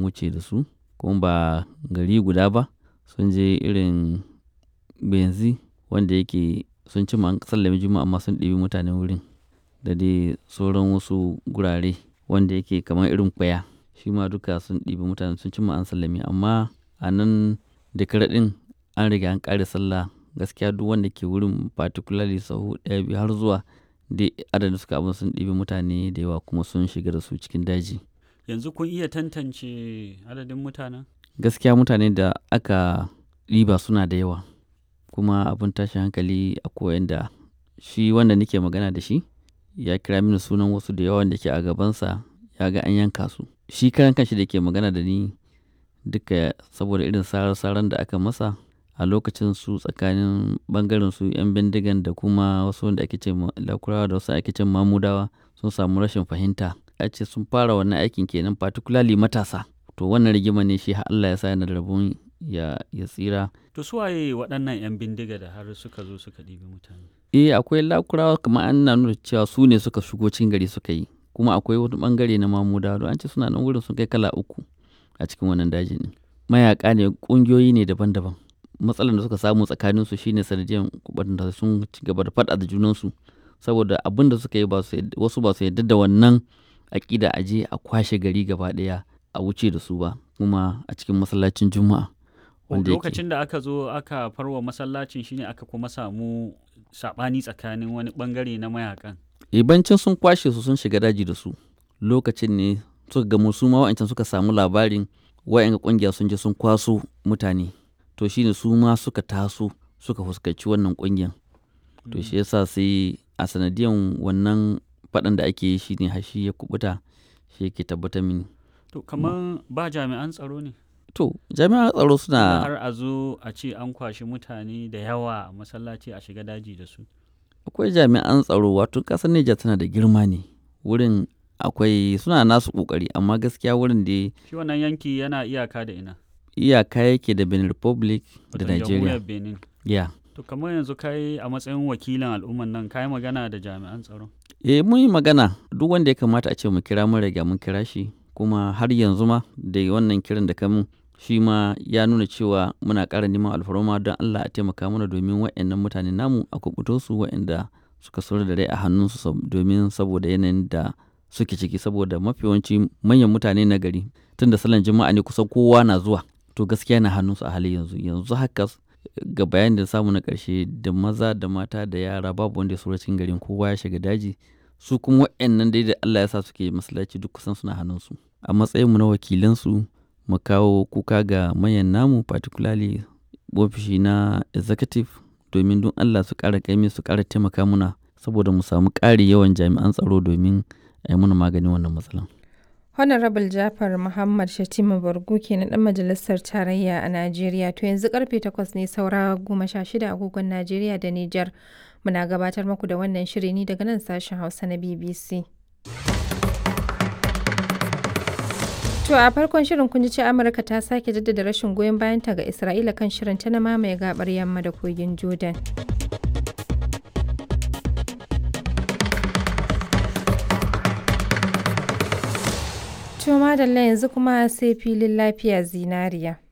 wuce da su kuma ba gari guda ba sun je irin benzi wanda yake sun ci an sallami juma'a amma sun ɗibi mutane wurin da dai sauran wasu gurare wanda yake kamar irin kwaya shi ma duka sun ɗibi mutane sun ci an sallami amma a nan da ɗin an riga an ƙare sallah gaskiya duk wanda ke wurin particularly sahu ɗaya biyu har zuwa dai adadin suka abin sun ɗibi mutane da yawa kuma sun shiga da su cikin daji yanzu kun iya tantance adadin mutanen gaskiya mutane da aka ɗiba suna da yawa kuma abin tashin hankali a koyan da shi wanda nake magana da shi ya kira mini sunan wasu da yawa da ke a gabansa ya ga an yanka su shi karan kanshi da ke magana da ni duka saboda irin sarar-saran da aka masa a lokacin su tsakanin bangaren su 'yan bindigan da kuma wasu wanda ake ce lakurawa da wasu ake ce mamudawa sun samu rashin fahimta a ce sun fara wannan aikin kenan particularly matasa to wannan rigima ne shi Allah ya sa yana da rabon ya, ya tsira to su waye waɗannan 'yan bindiga da har suka zo suka ɗibi mutane eh akwai lakurawa kamar an na nuna cewa su ne suka shigo cikin gari suka yi kuma akwai wani bangare na mamudawa don an ce suna nan wurin sun kai kala uku a cikin wannan dajin mayaka ne ƙungiyoyi ne daban-daban matsalar da suka samu tsakaninsu shine sanadiyar da sun ci gaba da faɗa da junansu saboda abin da suka yi wasu ba su yarda da wannan aƙida a je a kwashe gari gaba ɗaya a wuce da su ba kuma a cikin masallacin juma'a lokacin da aka zo aka farwa masallacin shine aka kuma samu saɓani tsakanin wani ɓangare na mayakan ibancin sun kwashe su sun shiga daji da su lokacin ne suka gamu su ma wa'ancan suka samu labarin wa'yan ƙungiya sun je sun kwaso mutane to shine su ma suka taso suka fuskanci wannan kungiyar to shi yasa sai a sanadiyan wannan faɗan da ake yi shine har shi ya kubuta shi yake tabbatar mini to kamar ba jami'an tsaro ne to jami'an tsaro suna har a zo a ce an kwashi mutane da yawa a masallaci a shiga daji da su akwai jami'an tsaro wato ƙasar Nijar tana da girma ne wurin akwai suna nasu ƙoƙari amma gaskiya wurin da shi wannan yanki yana iyaka da ina iyaka yake da Benin Republic da Nigeria. Benin. Yeah. To kamar yanzu kai a matsayin wakilin al'umman nan kai magana da jami'an tsaro? Eh mun yi magana duk wanda ya kamata a ce mu kira mun riga mun kira shi kuma har yanzu ma da wannan kiran da kamun shi ma ya nuna cewa muna ƙara neman alfarma don Allah a taimaka mana domin waɗannan mutane namu a kubuto su waɗanda suka sauri da rai a hannunsu domin saboda yanayin da suke ciki saboda mafi yawanci manyan mutane na gari tun da salon jima'a ne kusan kowa na zuwa to gaskiya na hannunsu a halin yanzu yanzu haka ga bayan da samu na ƙarshe da maza da mata da yara babu wanda ya sura cikin garin kowa ya shiga daji su kuma waɗannan dai da Allah ya sa suke masallaci duk kusan suna hannunsu a matsayin mu na wakilansu mu kawo kuka ga manyan namu particularly ofishi na executive domin don Allah su ƙara kaimi su ƙara taimaka muna saboda mu samu ƙari yawan jami'an tsaro domin a yi muna maganin wannan matsalan. Honorable Jafar Muhammad Shatima Bargu kenan dan majalisar tarayya a Najeriya to yanzu karfe 8 ne saura 16 agogon Najeriya da Nijar muna gabatar muku da wannan shiri ne daga nan sashen Hausa na BBC. To a farkon shirin kun ji ce Amurka ta sake jaddada rashin goyon bayanta ga Isra'ila kan shirin ta na mamaye gabar yamma da kogin Jordan. To madalla yanzu kuma sai filin lafiya zinariya.